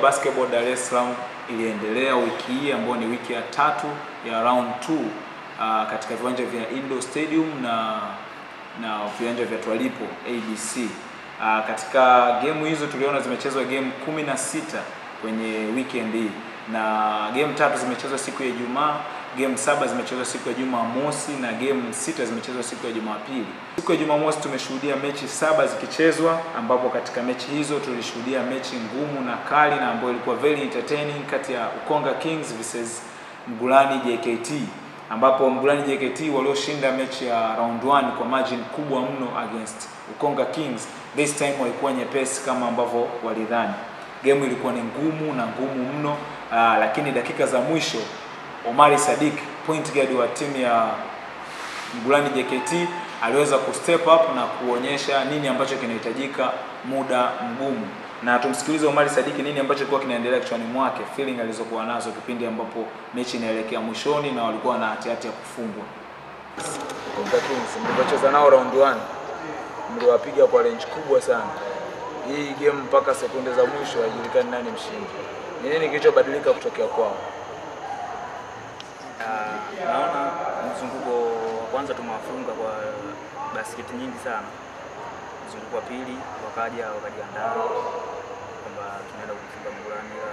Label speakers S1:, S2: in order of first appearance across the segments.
S1: basketball Dar es Salaam iliendelea wiki hii ambayo ni wiki ya tatu ya round 2 uh, katika viwanja vya Indo Stadium na na viwanja vya Twalipo ABC. Uh, katika gemu hizo tuliona zimechezwa game kumi na sita kwenye weekend hii na game tatu zimechezwa siku ya Ijumaa, game saba zimechezwa siku ya Jumamosi na game sita zimechezwa siku ya Jumapili. Siku ya Jumamosi tumeshuhudia mechi saba zikichezwa, ambapo katika mechi hizo tulishuhudia mechi ngumu na kali na ambayo ilikuwa very entertaining kati ya Ukonga Kings versus Mgulani JKT ambapo Mgulani JKT walioshinda mechi ya round 1 kwa margin kubwa mno against Ukonga Kings. This time walikuwa nyepesi kama ambavyo walidhani. Game ilikuwa ni ngumu na ngumu mno, aa, lakini dakika za mwisho Omari Sadik point guard wa timu ya Mgulani JKT aliweza kustep up na kuonyesha nini ambacho kinahitajika muda mgumu, na tumsikilize Omari Sadiki nini ambacho kilikuwa kinaendelea kichwani mwake, feeling alizokuwa nazo kipindi ambapo mechi inaelekea mwishoni na walikuwa na hatihati ya kufungwa.
S2: Konga Kings mlivyocheza nao round 1 mliwapiga kwa range kubwa sana. Hii game mpaka sekunde za mwisho haijulikani nani mshindi. Ni nini kilichobadilika kutokea kwao?
S3: Ah, naona mzunguko wa kwanza tumewafunga kwa basketi nyingi sana. Mzunguko wa pili wakaja wakajiandaa kwamba tunaenda kufunga Mgulani, ila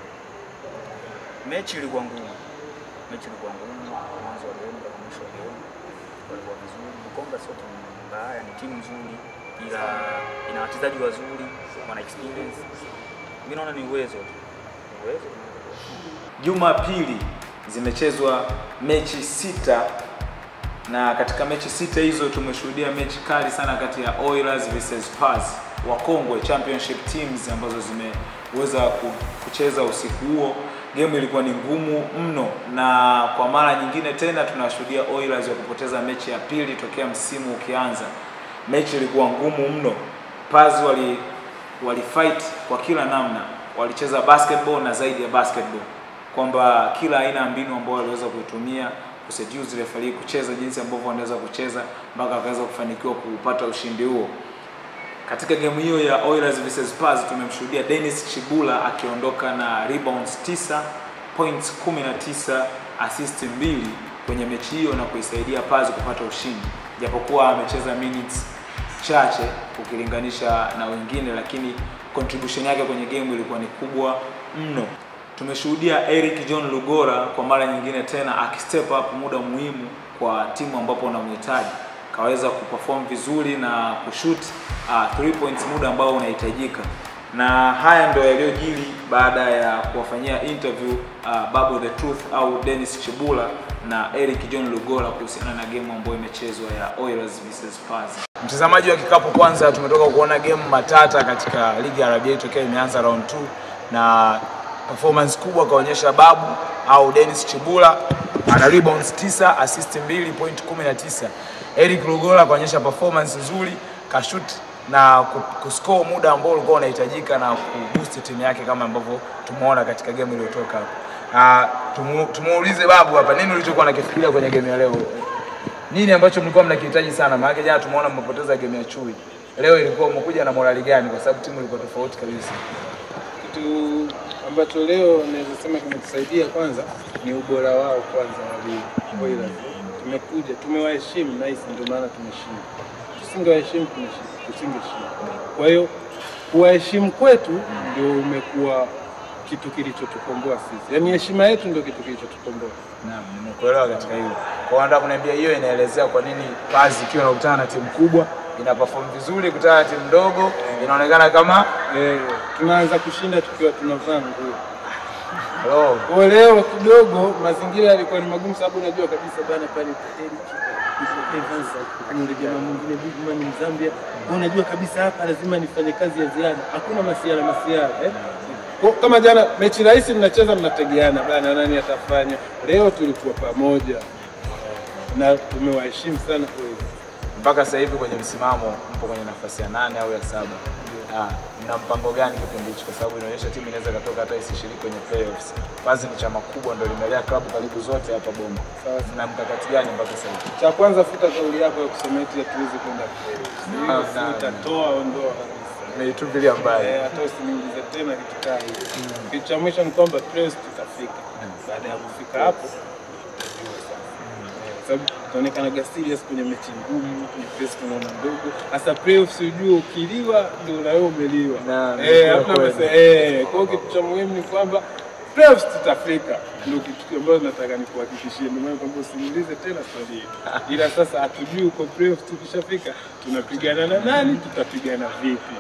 S3: mechi ilikuwa ngumu, mechi ilikuwa ngumu mwanzo wa game mpaka mwisho wa game, walikuwa vizuri. Bukomba sio timu mbaya, ni timu nzuri, ila ina wachezaji wazuri, wana experience. Mimi naona ni uwezo tu, ni uwezo tunaweza kuwashinda.
S1: Jumapili zimechezwa mechi sita na katika mechi sita hizo tumeshuhudia mechi kali sana kati ya Oilers versus Spurs, wakongwe championship teams ambazo zimeweza ku- kucheza usiku huo. Game ilikuwa ni ngumu mno, na kwa mara nyingine tena tunashuhudia Oilers wakipoteza mechi ya pili tokea msimu ukianza. Mechi ilikuwa ngumu mno. Spurs wali walifight kwa kila namna, walicheza basketball na zaidi ya basketball kwamba kila aina ya mbinu ambayo waliweza kuitumia kuseduce referee kucheza jinsi ambavyo wanaweza kucheza mpaka wakaweza kufanikiwa kupata ushindi huo. Katika game hiyo ya Oilers vs Spurs tumemshuhudia Dennis Chibula akiondoka na rebounds 9, points 19, assist mbili kwenye mechi hiyo na kuisaidia Spurs kupata ushindi, japokuwa amecheza minutes chache ukilinganisha na wengine, lakini contribution yake kwenye game ilikuwa ni kubwa mno. Tumeshuhudia Eric John Lugora kwa mara nyingine tena akistep up muda muhimu kwa timu ambapo unamhitaji, kaweza kuperform vizuri na kushoot uh, three points muda ambao unahitajika, na haya ndio yaliyojiri baada ya kuwafanyia interview uh, Babu the Truth au Dennis Chibula na Eric John Lugora kuhusiana na game ambayo imechezwa ya Oilers vs Spurs.
S2: Mtazamaji wa kikapu, kwanza tumetoka kuona game matata katika ligi ya RBA tokea imeanza round 2 na performance kubwa kaonyesha Babu au Dennis Chibula ana rebounds 9, assist 2, point 19. Eric Lugola kaonyesha performance nzuri, kashoot na ku- kuscore muda ambao ulikuwa unahitajika na kuboost timu yake kama ambavyo tumeona katika game iliyotoka hapo. Ah, tumu, tumuulize Babu hapa nini ulichokuwa unakifikiria kwenye game ya leo? Nini ambacho mlikuwa mnakihitaji sana? Maana jana tumeona mmepoteza game ya Chui. Leo ilikuwa umekuja na morali gani kwa sababu timu ilikuwa tofauti kabisa?
S4: Kitu ambacho leo naweza sema kimetusaidia kwanza ni ubora wao kwanza wa ligi. Oilers. Tumekuja tumewaheshimu nice, ndio maana tumeshinda. Tusingewaheshimu tumeshinda, tusingeshinda. Kwa hiyo kuwaheshimu kwetu ndio umekuwa kitu kilichotukomboa sisi, yaani heshima yetu ndio kitu kilichotukomboa.
S2: Naam, nimekuelewa katika hilo. Kwa hiyo nataka kuniambia hiyo inaelezea kwa nini Pazi ikiwa inakutana na timu kubwa ina perform vizuri kutana na timu ndogo inaonekana kama
S4: Eh, tunaanza kushinda tukiwa tunavaa nguo.
S2: oh,
S4: Kwa leo kidogo mazingira yalikuwa ni magumu, sababu unajua kabisa bana pale Eric Evans yule jamaa mwingine Bigman Mzambia, unajua kabisa hapa lazima nifanye kazi ya ziada, hakuna masiara masiara eh? Kwa- Kama jana mechi rahisi mnacheza mnategeana bana, nani atafanya. Leo tulikuwa pamoja na tumewaheshimu sana kweli.
S2: mpaka sasa hivi kwenye msimamo mpo kwenye nafasi ya nane au ya saba. Ah, mna mpango gani kipindi hichi? Kwa sababu inaonyesha timu inaweza ikatoka hata isishiriki kwenye playoffs. Pazi ni chama kubwa, ndio limelea klabu karibu zote hapa Bomba.
S4: Sawa.
S2: Mna mkakati gani mpaka sasa hivi?
S4: Cha kwanza futa kauli yako ya kusema eti hatuwezi kwenda playoffs. Hiyo
S2: Ah,
S4: futa,
S2: na-
S4: toa, ondoa kabisa.
S2: Umeitupilia mbali.
S4: Eh, hata usiniulize tena kitu kaa hivi. Kitu cha mwisho ni kwamba playoffs tutafika. Baada ya kufika hapo tujue sasa. Eh, sababu tutaonekana serious kwenye mechi ngumu, kwenye press tunaona ndogo. Sasa playoffs ujue ukiliwa ndio na wewe umeliwa.
S2: Na-
S4: Eh,
S2: na
S4: hakuna
S2: kweli.
S4: mase- eh, kwa hiyo kitu cha muhimu ni kwamba playoffs tutafika. Ndio kitu ambacho nataka nikuhakikishie. Ndio maana kwamba usiniulize tena swali hili. Ila sasa hatujui uko playoffs tukishafika tunapigana na nani, tutapigana vipi.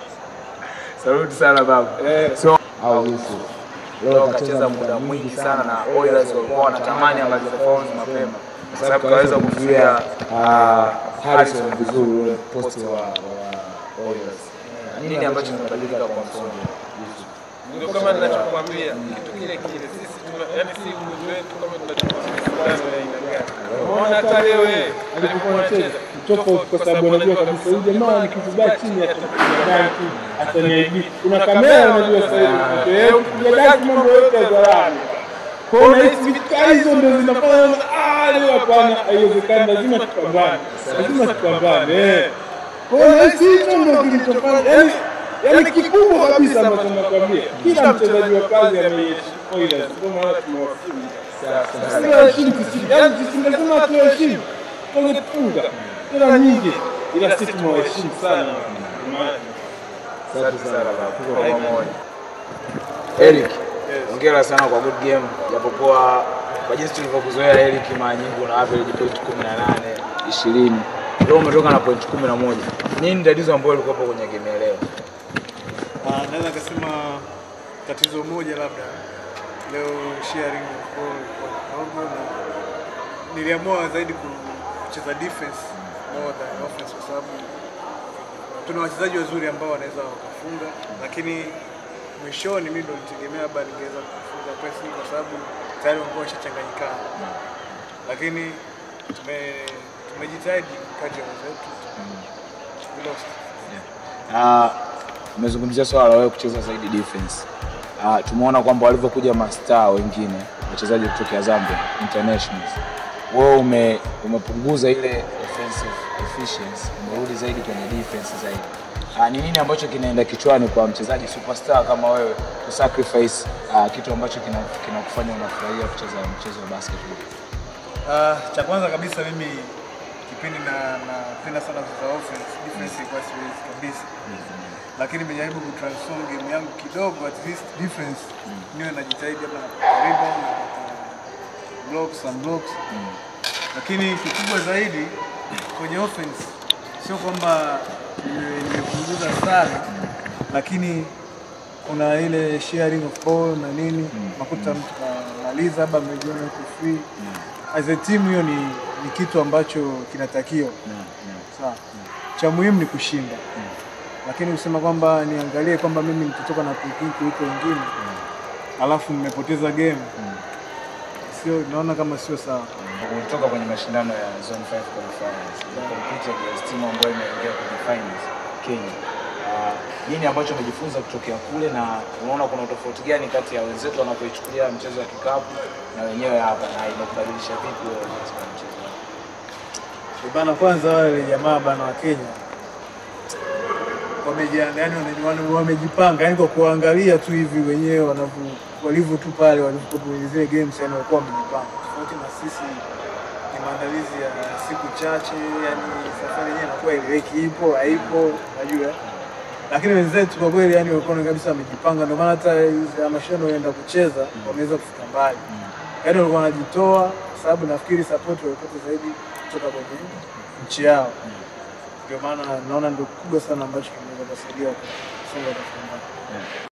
S2: Saluti sana baba.
S4: Eh,
S2: So au Yusuf. Leo kacheza muda mwingi sana na Oilers walikuwa wanatamani amalize performance mapema kwa sababu kaweza kumzuia ah, Harrison vizuri ule posti wa wa Oilers. Nini ambacho kimebadilika kwa msomo Yusuf?
S4: ndio kama ninachokwambia kitu kile kile, sisi tuna yani, si uwezo wetu kama tunachokwambia fulani ya aina gani. Unaona hata leo yeye alipokuwa anacheza tofauti, kwa sababu anajua kabisa huyu jamaa nikikubaa chini atapiga daki ataniaibisha. Kuna kamera unajua sasa hivi, kwa hiyo ukipiga daki mambo yote hadharani. Kwa hiyo nahisi vikali hizo ndio zinafanya ah, leo hapana, haiwezekani, lazima tupambane, lazima tupambane. eh. Kwa hiyo nahisi hicho ndio kilichofanya yani Yaani kikubwa kabisa ambacho nakwambia, kila mchezaji wa kazi ameheshimu Oilers, ndio maana tumewafunga. Tunawaheshimu sisi, yaani tusingesema tuwaheshimu, tungefunga tena nyingi, ila sisi tumewaheshimu sana. Ndio maana
S2: Asante sana baba. Tuko kwa pamoja. Eric, hongera sana kwa good game. Japokuwa kwa jinsi tulivyokuzoea Eric, mara nyingi una average point 18, 20. Leo umetoka na point 11. Nini tatizo ambalo lilikuwa kwenye game ya leo?
S5: Ah, naweza nikasema tatizo moja labda leo sharing of ball ilikuwa kidogo, na niliamua zaidi kucheza defense more than offense kwa sababu tuna wachezaji wazuri ambao wanaweza wakafunga, lakini mwishoni mimi ndo nitegemea labda ningeweza kufunga pressing kwa sababu tayari walikuwa washachanganyikana, lakini tume tumejitahidi kadri ya uwezo wetu we lost.
S2: Ah, umezungumzia swala la wewe kucheza zaidi defense. Ah, tumeona kwamba walivyokuja mastaa wengine wachezaji kutoka Zambia internationals, wewe ume, umepunguza ile offensive efficiency, umerudi zaidi kwenye defense zaidi. Ah, ni nini ambacho kinaenda kichwani kwa mchezaji superstar kama wewe kusacrifice ah, kitu ambacho kina- kinakufanya unafurahia kucheza mchezo wa basketball?
S5: Uh, cha kwanza kabisa mimi kipindi na napenda sana kucheza offense, defense ilikuwa siwezi kabisa, lakini nimejaribu kutransform game yangu kidogo, at least defense niwe najitahidi labda napata rebound, napata blocks and blocks, lakini kikubwa zaidi kwenye offense sio kwamba nime- nimepunguza sana, lakini kuna ile sharing of ball na nini, nakuta mtu kamaliza labda amejiona yuko free as a team hiyo ni, ni kitu ambacho kinatakiwa sawa. Cha muhimu ni kushinda, lakini kusema kwamba niangalie kwamba mimi nitatoka na point kuliko wengine alafu mmepoteza game, sio, naona kama sio sawa.
S2: Umetoka kwenye mashindano ya Zone 5 qualifiers, compete against timu ambayo imeingia kwenye finals Kenya. Ah, nini ambacho umejifunza kutokea kule na unaona kuna utofauti gani kati ya wenzetu wanavyoichukulia mchezo wa kikapu na wenyewe hapa na imekubadilisha vipi wewe katika mchezo?
S5: Eh, Bana, kwanza wale jamaa bana wa Kenya wamejiandaa, yani wana- wana- wamejipanga, yani kwa kuangalia tu hivi wenyewe wanavyo walivyo tu pale walivyokuwa kwenye zile games, yani walikuwa wamejipanga, tofauti na sisi ni maandalizi ya siku chache, yani safari yenyewe inakuwa ileweki, ipo haipo, unajua lakini wenzetu kwa kweli yani walikuwa kabisa wamejipanga, ndio maana hata hizi ya mashindano waenda kucheza wameweza kufika mbali, yani walikuwa wanajitoa, kwa sababu nafikiri support walipata zaidi kutoka kwenye nchi yao, ndio maana naona ndio kubwa sana ambacho kimeweza kusaidia kusonga katika mbali.